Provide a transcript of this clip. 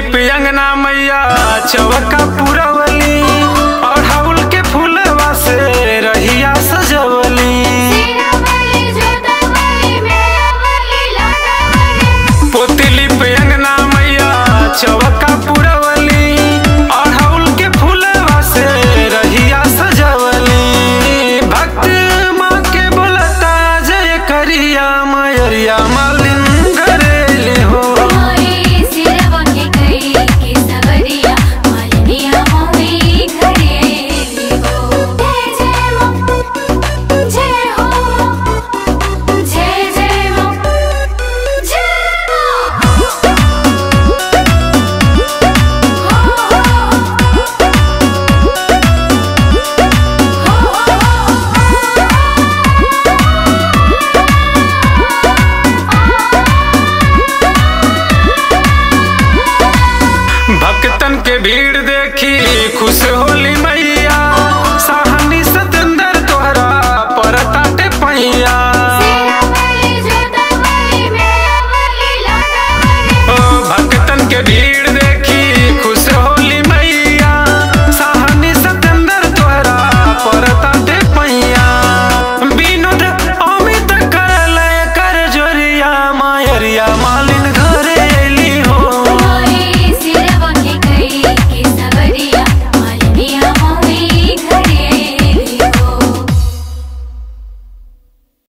लिप अंगना मैया चौका पुरवली और हाउल के फूलवा से रहिया सजवली पोती लिप अंगना मैया चौका पुरवली और हाउल के फूलवा से रहिया सजवली भक्त माँ के बोलता जय करिया मयरिया मालिन घरेली हो भक्तन के भीड़ देखी खुश होली मैया साहनी सतेंद्र तोहरा परताटे पैया ओ भक्तन के भीड़